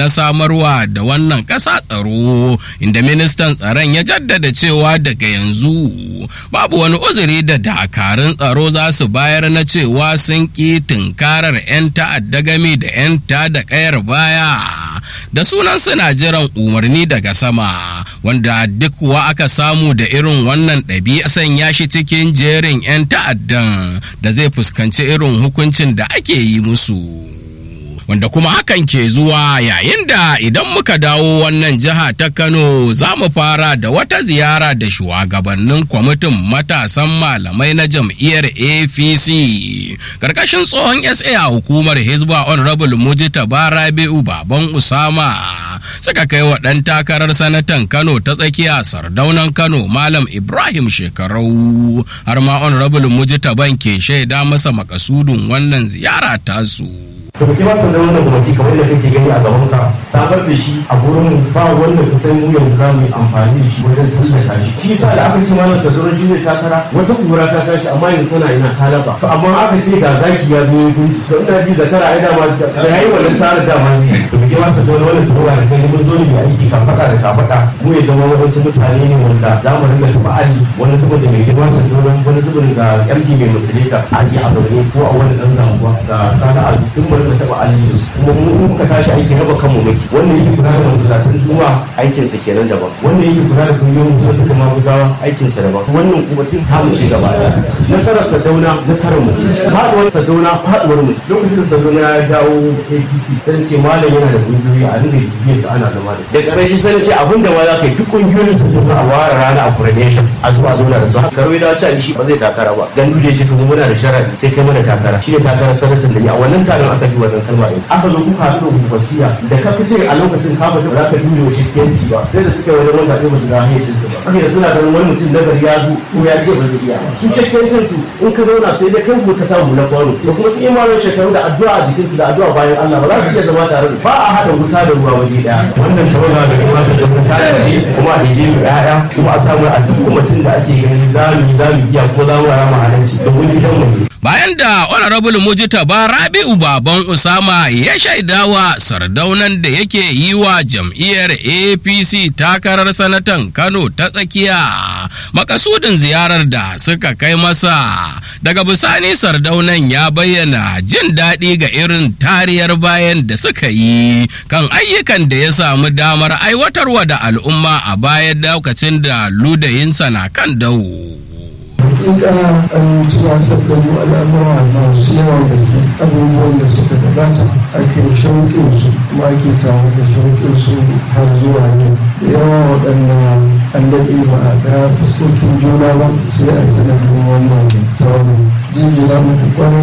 na samarwa da wannan ƙasa tsaro inda ministan tsaron ya jaddada cewa daga yanzu babu wani uzuri da dakarun tsaro za su bayar na cewa sun ƙi tunkarar 'yan ta'adda game da 'yan ta da ƙayar baya da sunan suna jiran umarni daga sama wanda duk kuwa aka samu da irin wannan ɗabi'a sanya shi cikin jerin 'yan ta'addan da zai fuskanci irin hukuncin da ake yi musu. wanda kuma hakan ke zuwa yayin da idan muka dawo wannan jiha ta kano za mu fara da wata ziyara da shugabannin kwamitin matasan malamai na jam'iyyar apc karkashin tsohon sa a hukumar hizba honorable mujita barabi'u baban usama suka kai wa ɗan takarar sanatan kano ta tsakiya sardaunan kano malam ibrahim shekarau har ma honorable mujita ban ke shaida masa makasudin wannan ziyara tasu. da kuke ba da wannan gwamnati kamar da kake gani a gaban ka sabar da shi a gurin ba wanda kusan mu yanzu za mu yi amfani da shi wajen tallata shi shi yasa da aka ce malam sadurar shi zai takara wata kura ta tashi amma yanzu tana ina talaba to amma aka ce ga zaki ya zo ya kunci to ina ji zakara ai dama da yayi wannan tsarin dama zai to kuke ba da wannan turowa da kai mun zo ne mai aiki kan fada da ka fada mu ya zama wadansu mutane ne wanda za mu rinka tuba ali wani zubin da mai girma sadurar wani zubin ga yarki mai musulita ali a zaune ko a wani dan zanguwa ga sana'a duk mu rinka taba ali da su kuma mu muka tashi aiki raba kanmu muke wannan yake kula da masallatan juma'a aikinsa kenan daban wannan yake kula da kungiyoyin musulmi kuma guzawa aikinsa daban wannan kuma tun ta mu shiga baya nasarar sadauna nasarar mu faduwar sadauna faduwar mu lokacin sadauna ya dawo APC dan ce malam yana da kungiyoyi a dinga bibiyar su ana zama da da karshe sai ce abin da ma za ka yi duk kungiyoyin sadauna a ware rana a coronation a zuwa zauna da su haka karwai da wacce shi ba zai takara ba dan dole shi kuma muna da sharadi sai kai mana takara shi ne takarar sanatin da ya a wannan taron aka ji wannan kalma ɗin aka zo kuka haɗu da wasiya da ka fi a lokacin ka ba za ka dole wa shirkiyanci ba sai da suka yi wajen wanda ɗaya ba su ga hayyacinsu ba haka da suna ganin wani mutum na gari ya zo ko ya ce ba zai iya ba su shirkiyancin su in ka zauna sai dai kai ko ka samu na kwano da kuma sun yi malar shekaru da addu'a a jikinsu da addu'a bayan Allah ba za su iya zama tare da ba a haɗa wuta da ruwa waje ɗaya wannan tawaga da kuma su da wuta ce kuma a daidai mu ƴaƴa kuma a samu a duk mutum da ake ganin za mu yi za mu iya ko za mu rama halanci domin gidanmu ne bayan da honorable mujtaba rabi'u baban usama ya shaidawa sardaunan da yake yi wa jam'iyyar apc takarar sanatan kano ta tsakiya makasudin ziyarar da suka kai masa daga bisani sardaunan ya bayyana jin daɗi ga irin tariyar bayan da suka yi kan ayyukan da ya samu damar aiwatarwa da al'umma a bayan lokacin da ludayinsa na kan dawo. hakika an tunasar da mu al'amura masu yawan gaske abubuwan da suka gabata ake shauƙin su kuma ake tawo da shauƙin su har zuwa yau da yawa waɗannan an daɗe ba a ga fuskokin juna ba sai a sanadin wannan tawarin jinjina muku kwarai